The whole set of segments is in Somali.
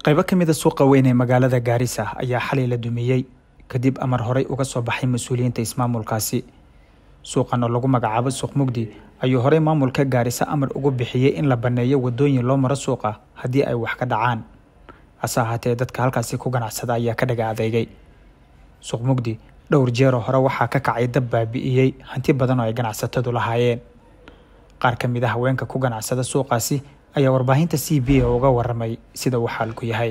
qaybo ka mid a suuqa weyn ee magaalada gaarisa ayaa xalay la dumiyey kadib amar horey uga soo baxay mas-uuliyiinta ismaamulkaasi suuqan oo lagu magacaabo suuq mugdi ayuu horey maamulka gaarisa amar ugu bixiyey in la banneeyo wadooyin loo maro suuqa haddii ay wax ka dhacaan hase ahaatee dadka halkaasi ku ganacsada ayaa ka dhaga adeegay suuq mugdi dhowr jeeroo hore waxaa ka kacay dab baabi'iyey hanti badan oo ay ganacsatadu lahaayeen qaar ka mid a haweenka ku ganacsada suuqaasi ayaa warbaahinta c b a uga waramay sida uu xaalku yahay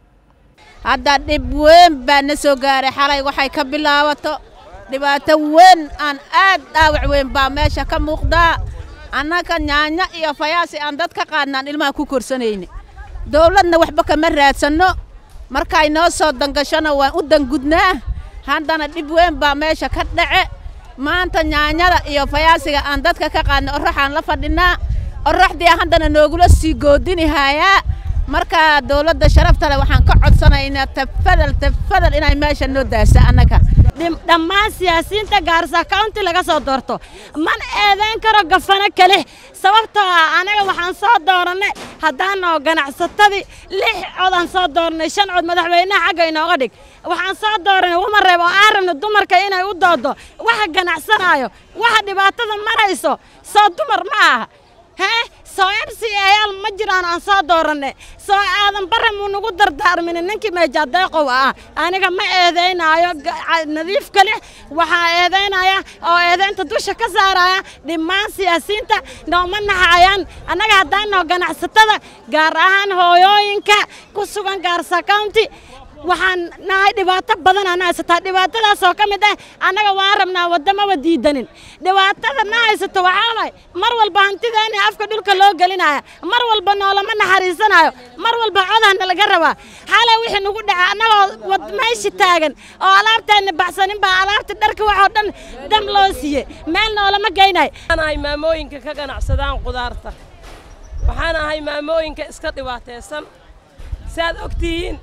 hadda dhib weyn baa na soo gaaray xalay waxay ka bilaabato dhibaato weyn aan aad dhaawac weyn baa meesha ka muuqdaa annaga nyaanya iyo fayaasi aan dad ka qaadnaan ilmaha ku korsanayne dawladna waxba kama raadsanno markay noo soo dangashona waan u dangudnaa haddana dhib weyn baa meesha ka dhace maanta nyaanyada iyo fayaasiga aan dadka ka qaadna oraxaan la fadhinaa oraxdii haddana noogula sii goodinihayaa marka dawladda sharafta leh waxaan ka codsanaynaa tafadal tafadal inay meesha noo daasa annaga dhammaan siyaasiyiinta gaarisa county laga soo doorto mana eedayn karo gafano kale sababtoo ah anaga waxaan soo doorannay haddaanoo ganacsatadii lix codaan soo doornay shan cod madaxweynaha xagga inooga dhig waxaan soo dooranay wama reeb oo aan rabno dumarka inay u doodo waxa ganacsanaayo waxa dhibaatada marayso soo dumar ma aha hee soo m c ayaal ma jiraan aan soo dooranay soo aadan barre muu nagu dardaarminin ninkii meejaadeeqow ah aniga ma eedaynaayo nadiif kale waxaa eedaynaya oo eedaynta dusha ka saaraya dhammaan siyaasiyiinta nooma naxayaan annaga haddaanoo ganacsatada gaar ahaan hooyooyinka ku sugan gaarsa county waxaan nahay dhibaato badan aan haysataa dhibaatadaasoo ka mid ah annaga waan rabnaa waddamaba diidanin dhibaatada na haysato waxaa waay mar walba hantideena afka dhulka loo gelinaya mar walba noolama naxariisanayo mar walba codahna laga rabaa xalay wixii nagu dhaca annagoo meeshi taagan oo alaabteenna baxsanin baa alaabta dharka waxoo dhan dam loo siiyey meel noolama geynayo waxaan ahay maamooyinka ka ganacsadaan qudaarta waxaan ahay maamooyinka iska dhibaataysan saaad ogtihiin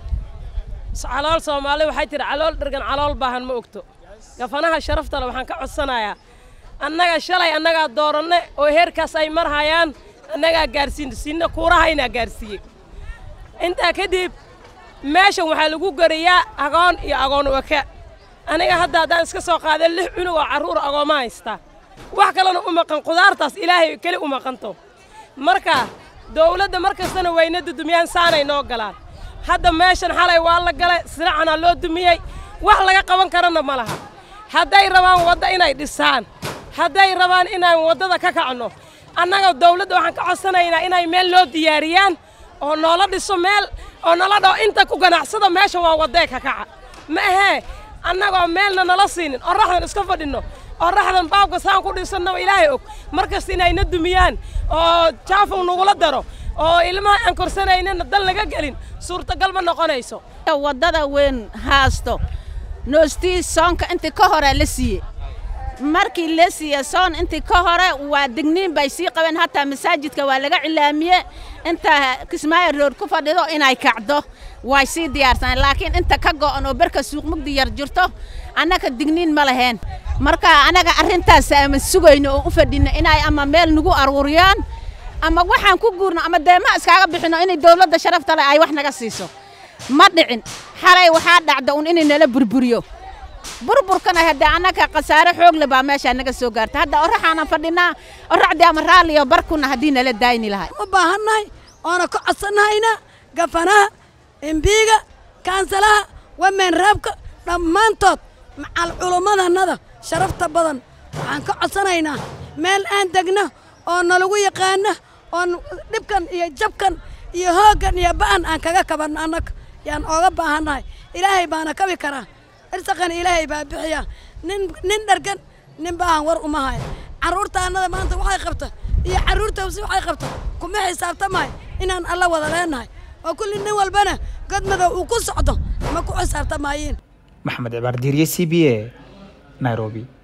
calool soomaali waxay tihi calool dhergan calool baahan ma ogto gafanaha sharaftale waxaan ka codsanayaa annaga shalay annagaa dooranne oo heerkaas ay marhayaan annagaa gaarsiin sinna kuurahaynaa gaarsiiyey intaa kadib meeshan waxaa lagu gariyaa agoon iyo agoon waka aniga hadda haddaan iska soo qaaday lix cunug oo carruur agooma haystaa wax kalena u maqan qudaartaas ilaahay keli u maqanto marka dawladda mar kastana wayna dudumiyaan saanay noo galaan hadda meeshan xalay waa la galay siracanaa loo dumiyey wax laga qaban karana ma laha hadday rabaan wadda inay dhisaan hadday rabaan inaan waddada ka kacno annaga dawladda waxaan ka codsanaynaa inay meel loo diyaariyaan oo noola dhiso meel oo nala dhaho inta ku ganacsada meesha waa waddee ka kaca ma ahee annagoo meelna nala siinin oraxdan iska fadhinno oraxdan baabka saan ku dhisannaba ilaahay og mar kasta inayna dumiyaan oo jaafow nagula daro oo ilmaha aan korsanaynana dal laga gelin suurtagal ma noqonayso waddada weyn haasto noostii soonka intii ka hore la siiye markii la siiye soon intii ka hore waa digniin bay sii qabeen hataa masaajidka waa laga cilaamiye inta kismaayo roor ku fadhido inay kacdo way sii diyaarsaneen laakiin inta ka go'an oo berka suuq mugdi yar jirto annaga digniin ma laheen marka annaga arrintaas ama sugayno oo u fadhino inay ama meel nagu aruuriyaan ama waxaan ku guurno ama deema iskaaga bixino inay dawladda sharafta leh ay wax naga siiso ma dhicin xalay waxaa dhacda un inay nala burburiyo burburkana haddee annaga khasaare xoog le baa meeshaa naga soo gaarta hadda oraxaanan fadhinaa oraxdii ama raalliyo barkuna haddii nala daayni lahay u baahannahay oona ka codsannahayna gafanaha embiiga kaansalaha wameen reebka dhammaantood macal culummadannada sharafta badan waxaan ka codsanaynaa meel aan degno oo nalagu yaqaana oon dhibkan iyo jabkan iyo hooggan iyo ba'an aan kaga kabanno annaga yaan ooga baahannahay ilaahay baana kabi karaa irsaqan ilaahay baa bixiya nin nin dhargan nin baahan war uma haya carruurta annada maanta waxay qabta iyo carruurtawsi waxay qabta kuma xisaabtamahay inaan alla wada leenahay oo kulli nin walbana godmadow uu ku socdo ma ku xisaabtamaayiin maxamed cibaar diiriye c b a nairobi